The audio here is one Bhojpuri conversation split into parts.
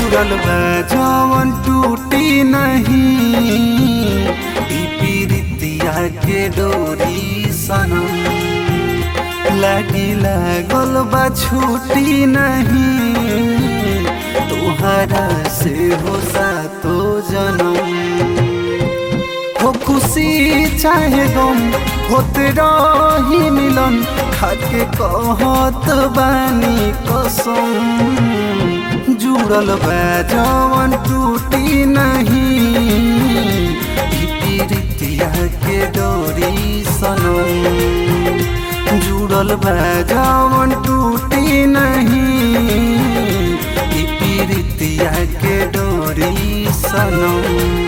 जुड़ल बा जवन टूटी नहीं ई पीरितिया के डोरी सनम लागी लागल बा छूटी नहीं तुहरा से हो सातो जनम हो खुशी चाहे गम होते रही मिलन खाके कहत बानी कसम जुड़ल बा जवन टूटी नहीं ई पीरितिया के डोरी सनम जुड़ल बा जवन टूटी नहीं ई पीरितिया के डोरी सनम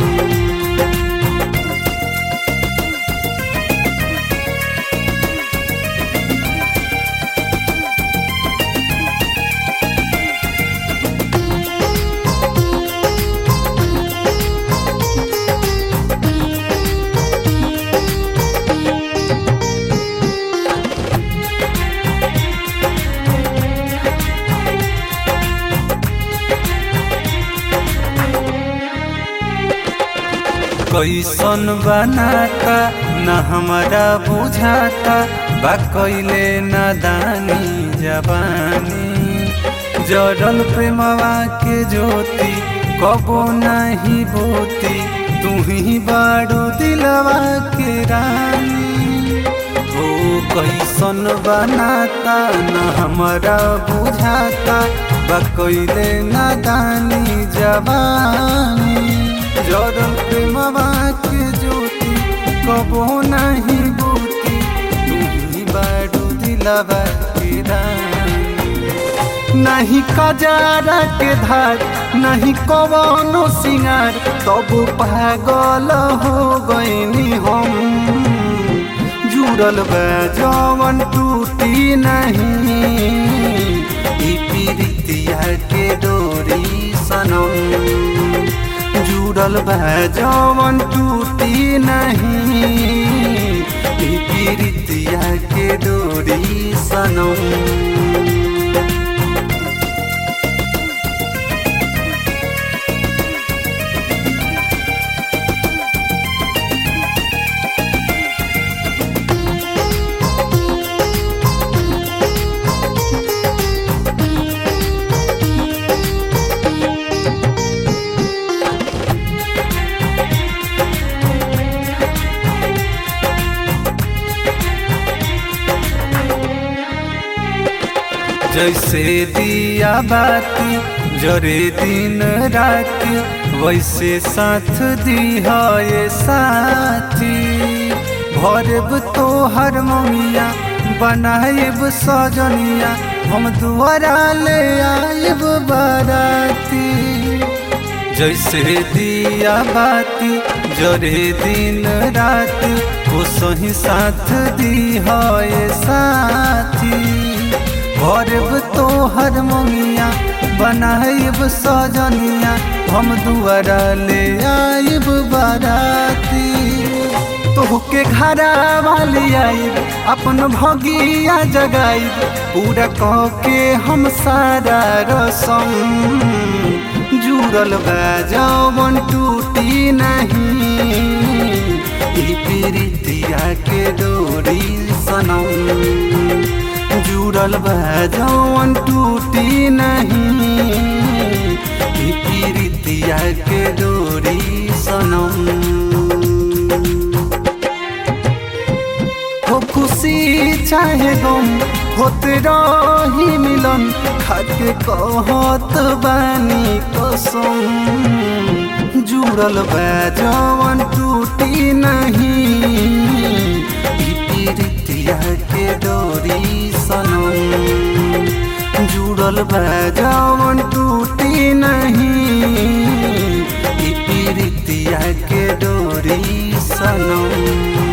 कैसन बनाता न हमारा बुझाता बा कैले नादानी जवानी जड़ल प्रेमवा के ज्योति कबो नहीं बोती तू ही बाड़ू दिलवा के रानी ओ कैसन बनाता न हमारा बुझाता बा कैले नादानी जवानी जड़ल प्रेमवा के ज्योति कबो नहीं बूती तू ही बाड़ू दिलवा के रानी नहीं कजारा के धार नहीं कवनो सिंगार तब पागल हो गईनी हम जुड़ल बा जवन टूटी नहीं ई पीरितिया के डोरी सनम जुड़ल बा जवन टूटी नहीं ई पीरितिया के डोरी सनम जैसे दिया बाती जरे दिन राती वैसे साथ दिया ये साथी भरब तो हर ममिया बनाएब सजनिया हम दुआरा ले आएब बाराती जैसे दिया बाती जरे दिन रात वो सही साथ दिया ये साथी भरब तो हर ममिया बनाइब सजनिया हम दुआरा ले आइब बाराती तोहके घरा वाली आइब अपन भगिया जगाइब पूरा कह के हम सारा रसम जुड़ल बा जवन टूटी नहीं ई पीरितिया के डोरी सनम जुड़ल बा जवन टूटी नहीं ई पीरितिया के डोरी सनम हो खुशी चाहे गम होते रही मिलन खाके कहत बानी कसम जुड़ल बा जवन टूटी नहीं ई पीरितिया के डोरी सनम जुड़ल बा जवन टूटी नहीं ई पीरितिया के डोरी सनम